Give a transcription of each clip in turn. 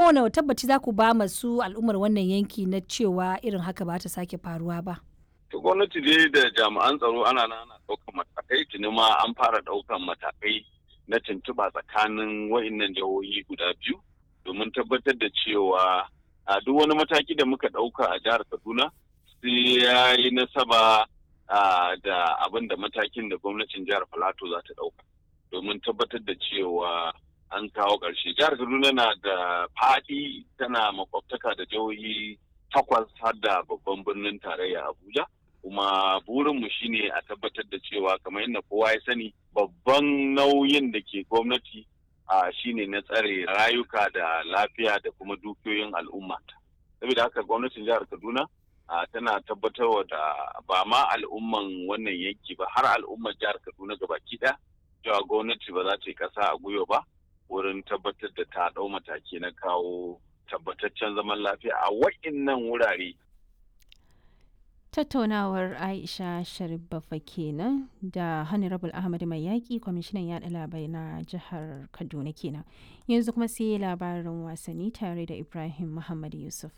wani tabbaci za ku ba masu al'ummar wannan yanki na cewa irin haka ba ta sake faruwa ba to gwamnati dai da jami'an tsaro ana nan ana ɗaukan matakai tuni ma an fara ɗaukan matakai na tuntuɓa tsakanin wa'innan jihohi guda biyu domin tabbatar da cewa a duk wani mataki da muka ɗauka a jihar kaduna sai ya yi nasaba da abin da matakin da gwamnatin jihar Filato za ta ɗauka domin tabbatar da cewa an kawo ƙarshe. Jihar Kaduna na da faɗi tana makwabtaka da jihohi takwas har da babban birnin tarayya Abuja. Kuma burinmu shine a tabbatar da cewa kamar yadda kowa ya sani babban nauyin da ke gwamnati a shine na tsare rayuka da lafiya da kuma dukiyoyin al'umma. Saboda haka gwamnatin jihar Kaduna tana tabbatarwa da ba ma al'umman wannan yanki ba har al'umman jihar Kaduna baki ɗaya cewa gwamnati ba za ta yi ƙasa a gwiwa ba wurin tabbatar da ta ɗau mataki na kawo tabbataccen zaman lafiya a wa'innan wurare. Tattaunawar Aisha Sharif Baffa kenan da Honorable Ahmad Mai Yaƙi kwamishinan yaɗa labarai na jihar Kaduna kenan. Yanzu kuma sai labarin wasanni tare da Ibrahim Muhammad Yusuf.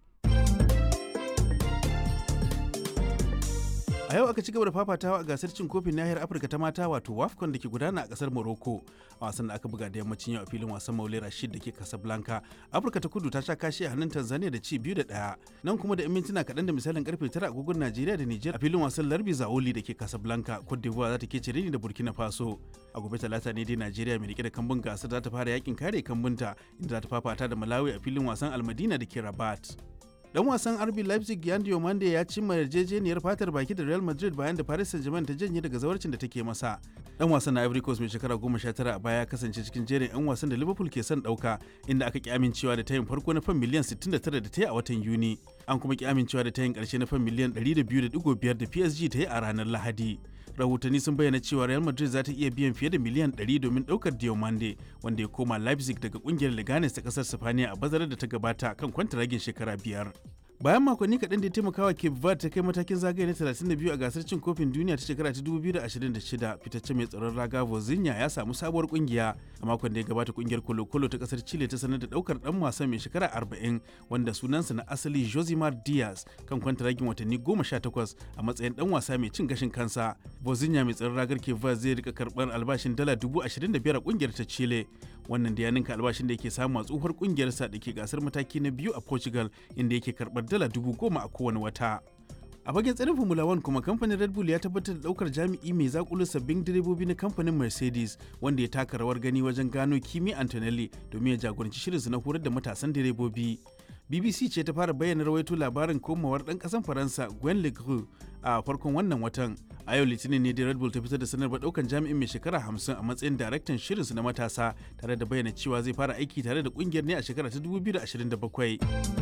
a yau aka ci gaba da fafatawa a gasar cin kofin nahiyar afirka ta mata wato wafcon da ke gudana a kasar morocco a wasan da aka buga da yammacin yau a filin wasan maule rashid da ke casablanca afirka ta kudu ta sha kashi a hannun tanzania da ci biyu da daya nan kuma da 'yan mintuna kaɗan da misalin karfe tara agogon najeriya da niger a filin wasan larbi zaoli da ke casablanca cote d'ivoire za ta ke cire ni da burkina faso a gobe talata ne dai najeriya mai rike da kambun gasar za ta fara yakin kare kambunta inda za ta fafata da malawi a filin wasan almadina da ke rabat dan wasan RB Leipzig Yan Diomande ya cimma yarjejeniyar fatar baki da Real Madrid bayan da Paris Saint-Germain ta janye daga zawarcin da take masa. Dan wasan na Ivory Coast mai shekara 19 a baya ya kasance cikin jerin 'yan wasan da Liverpool ke son dauka inda aka ki amincewa da tayin farko na fan miliyan 69 da ta yi a watan Yuni. An kuma ki amincewa da tayin karshe na fan miliyan 102.5 da PSG ta yi a ranar Lahadi. rahotanni sun bayyana cewa real madrid za ta iya biyan fiye da miliyan 100 domin daukar diomande wanda ya koma leipzig daga kungiyar leganes ta kasar sifaniya a bazarar da ta gabata kan kwantaragin shekara biyar bayan makonni kaɗan da ya taimaka wa cape verde ta kai matakin zagaye na 32 a gasar cin kofin duniya ta shekara ta 2026 fitacce mai tsaron raga vozinha ya samu sabuwar kungiya a makon da ya gabata kungiyar kolo-kolo ta kasar chile ta sanar da daukar dan wasan mai shekara 40 wanda sunansa na asali josimar diaz kan kwantaragin watanni 18 a matsayin dan wasa mai cin gashin kansa vozinha mai tsaron ragar cape verde zai rika karɓar albashin dala 25,000 a kungiyar ta chile wannan da ya ninka albashin da yake samu a tsohuwar kungiyarsa da ke gasar mataki na biyu a portugal inda yake karɓar dala dubu goma a kowane wata a fagen tsarin formula 1 kuma kamfanin red bull ya tabbatar da daukar jami'i mai zakulu sabbin direbobi na kamfanin mercedes wanda ya taka rawar gani wajen gano kimi antonelli domin ya jagoranci shirinsu na horar da matasan direbobi bbc ce ta fara bayyana rawaito labarin komawar dan kasan faransa gwen legru a farkon wannan watan a yau litinin ne da red bull ta fitar da sanarwar daukan jami'in mai shekara 50 a matsayin daraktan shirinsu na matasa tare da bayyana cewa zai fara aiki tare da kungiyar ne a shekara ta 2027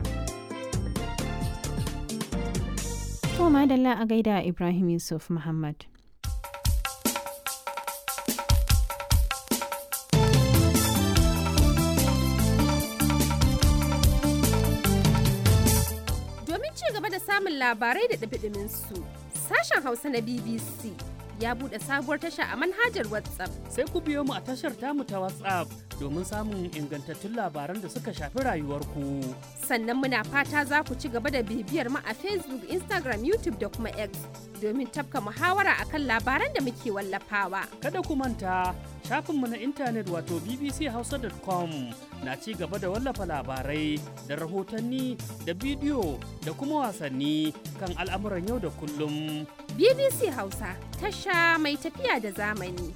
To madalla a gaida Ibrahim Yusuf Muhammad. Domin ci gaba da samun labarai da ɗabiɗimin su, sashen Hausa na BBC ya buɗe sabuwar tasha a manhajar WhatsApp. Sai ku biyo mu a tashar tamu ta WhatsApp domin samun ingantattun labaran da suka shafi rayuwarku. Sannan muna fata za ku ci gaba da bibiyar mu a Facebook, Instagram, YouTube da kuma X domin tafka muhawara akan labaran da muke wallafawa. Kada ku manta shafinmu na intanet wato bbchausa.com na ci gaba da wallafa labarai da rahotanni da bidiyo da kuma wasanni kan al'amuran yau da kullum. BBC Hausa tasha mai tafiya da zamani.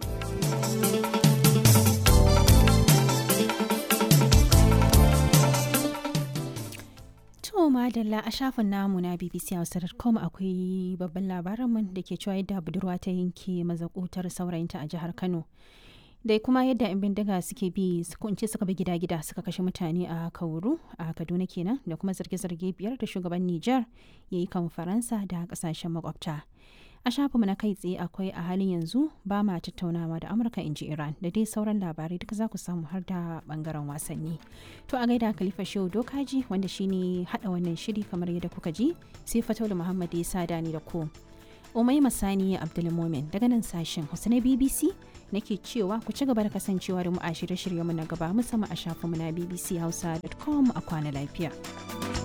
To madalla a shafin namu na BBC Hausa.com akwai babban labarinmu da ke cewa yadda budurwa ta yanke mazakutar saurayinta a jihar Kano. Dai kuma yadda 'yan bindiga suke bi kunce suka bi gida-gida suka kashe mutane a Kauru a Kaduna kenan da kuma zarge-zarge biyar da shugaban Nijar ya yi kan Faransa da kasashen makwabta. a shafinmu na kai tsaye akwai a halin yanzu ba ma tattaunawa da amurka in ji iran da dai sauran labarai duka za ku samu har da bangaren wasanni to a gaida khalifa shehu dokaji wanda shine hada wannan shiri kamar yadda kuka ji sai fataulu muhammad ya sada ni da ku umai masani abdulmomin daga nan sashen hausa na bbc nake cewa ku ci gaba da kasancewa da mu a shirye-shiryenmu na gaba musamman a shafinmu na bbchausa.com a kwana lafiya.